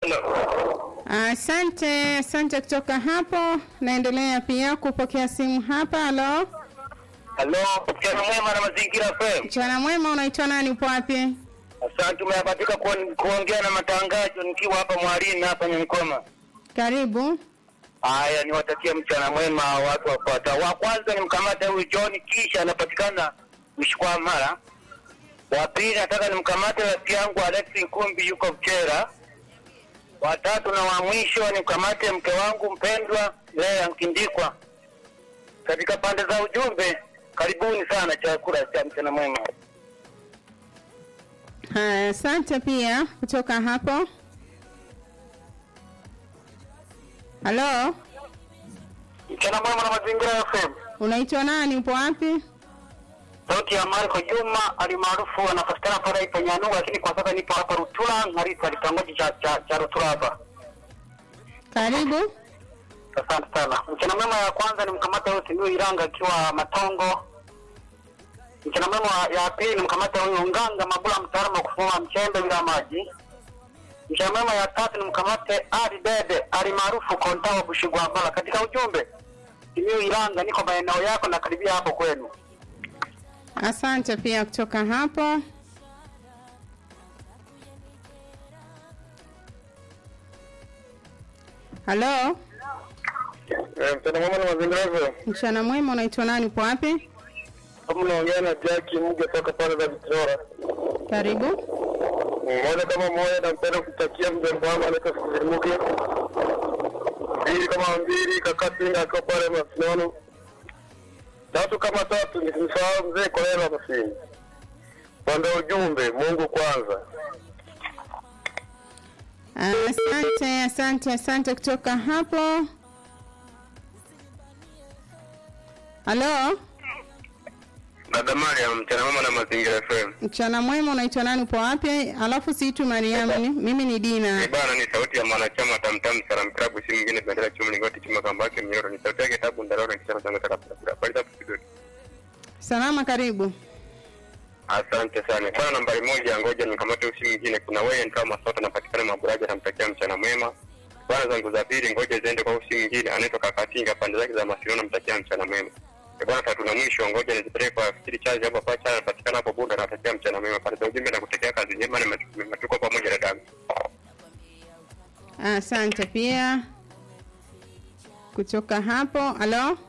Asante, asante kutoka hapo. Naendelea pia kupokea simu hapa. Halo, Halo, mchana mwema na mazingira FM. mchana mwema, unaitwa nani? Upo wapi? Asante, umehabatika kuon- kuongea na matangazo nikiwa hapa Mwarini hapa Nyanikoma. Karibu. Haya, niwatakia mchana mwema watu wafuatao. Wa kwanza ni mkamate huyu John kisha anapatikana Mshkwamara. Wa pili nataka nimkamate rafiki yangu Alex Nkumbi yuko Mchera. Wa tatu na wa mwisho nimkamate mke wangu mpendwa Lea Nkindikwa. Katika pande za ujumbe, karibuni sana chakula cha mchana mwema. Haya, asante pia kutoka hapo. Halo, Mchana mwema na mazingira FM. unaitwa nani? Upo wapi? Sauti ya Marko Juma alimaarufu anapatikana pale Ipanyanuga, lakini kwa sasa nipo hapa Rutula Ngarisa, kitongoji cha, cha, cha Rutula hapa. Karibu. Asante sana. Mchana mwema ya kwanza ni mkamata huyu Simiyu Iranga akiwa Matongo. Mchana mwema ya pili ni mkamata huyu Nganga Mabula, mtaalamu wa kufuma mchembe bila maji. Mchana mwema ya tatu ni mkamate Ali Dede alimaarufu Konta wa Bushigwambala. Katika ujumbe, Simiyu Iranga, niko maeneo yako na karibia hapo kwenu. Asante pia kutoka hapo. Halo, Mchana mwema na mazingira hivyo. mchana mwema, unaitwa nani? Upo wapi? Kama unaongea na Jackie Muge toka pale za Vitora. Karibu. Mmoja kama mmoja nampenda kutakia mjomba wangu anaitwa Fikiri Muge. Mbili kama mbili kaka Singa akiwa pale Masinono. Tatu kama tatu nisimsahau mzee Kolela Masini. Pande ujumbe Mungu kwanza. Asante, asante, asante kutoka hapo. Halo, Dada Mariam, mchana mwema na mazingira FM. mchana mwema, unaitwa nani? Upo wapi? Alafu siitu Mariamu, ni- mimi ni Dina. Eh, bana ni sauti ya mwanachama tamtam salam klabu si mwingine bendera chuma lingoti chuma kambake mnyoro ni sauti yake tabu ndarona kisha sana sana sana. Bali tabu kidogo. Salama, karibu. Asante sana. Kwa nambari moja, ngoja nikamate usi mwingine. Kuna wewe ndio masota napatikana Maburaja, namtakia mchana mwema. Bwana zangu za pili, ngoja ziende kwa usi mwingine, anaitwa Kakatinga, pande zake za Masino, namtakia mchana mwema. Eh, Bwana tatu na mwisho, ngoja nizipeleke kwa fikiri chaji hapo pacha, anapatikana hapo Bunda, natakia mchana mwema. Pande za ujumbe na kutekea kazi njema, na matuko pamoja na damu. Asante pia kutoka hapo. Halo,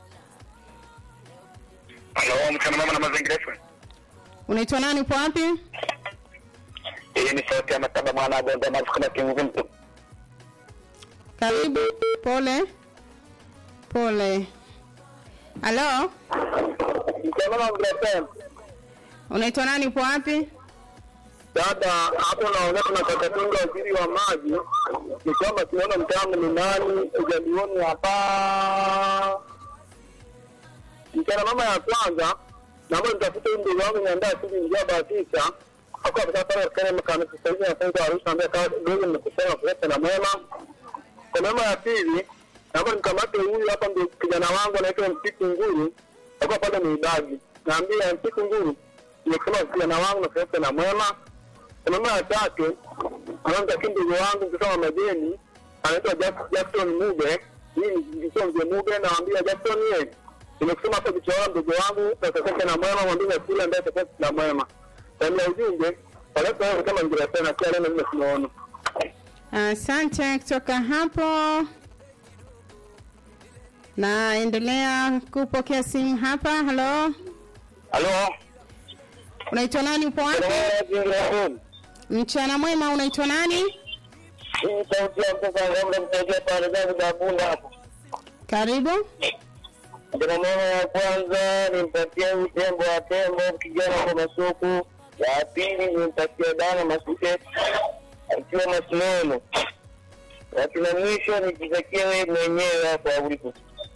Halo, mchana mwema na mazingira yetu. unaitwa nani? Upo wapi? Hii ni sauti ya mataba mwana bonde maarufu kama King Zimto. Karibu. Pole pole. Halo, Mchana mwema mgrafem. unaitwa nani? Upo wapi? Dada, hapo naongea na Kakatunga, waziri wa maji. Ni kwamba tunaona mtaalamu ni nani, ujalioni hapa. Mchana mama ya kwanza, naomba nitafute huyu ndugu wangu niandaa sisi njia bahatisha. Hapo hapo sasa pale kama kama sasa hivi nafunga Arusha ambaye kama ndugu nimekusema kuleta na mwema. Kwa mama ya pili, naomba nikamate huyu hapa ndio kijana wangu anaitwa Mpiku Nguru. Hapo pale ni idadi. Naambia Mpiku Nguru, nimesema kijana wangu na kuleta na mwema mama ya tatu anaanza ndugu wangu mtoto wa majeni anaitwa Jack- Jackson Mube. Hii ni sio mzee Mube, naambia Jackson yeye nimekusema hapo kichwa ndugu wangu tasaseke na mwema mwambie na kule ambaye tasaseke na mwema. Ndani ya ujumbe waleta wewe kama ngira tena kia leo mimi tunaona. Asante kutoka hapo. Naendelea kupokea simu hapa. Halo, Halo. unaitwa nani? Upo wapi? Mchana mwema, unaitwa nani? Hii sauti ya mtoto wangu msaidia pale zangu za bunda hapo. Karibu. Ndio mama ya kwanza nimpatie huyu tembo wa tembo kijana kwa masuku. Ya pili nimpatie dana masuke akiwa masinono. Watu na mwisho nikitakie wewe mwenyewe hapo ulipo.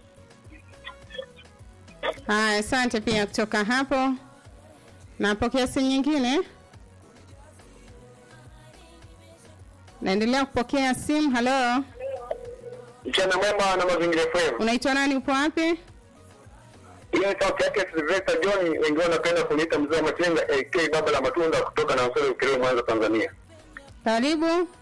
Haya, asante pia kutoka hapo. Napokea simu nyingine. Naendelea kupokea simu. Halo, Mchana mwema na mazingira FM. unaitwa nani? Upo wapi? Hiyo sauti yake Sylvester John, wengi wanapenda kuniita mzee wa Matenga AK baba la matunda kutoka na Usole Ukerewe Mwanza Tanzania. Karibu.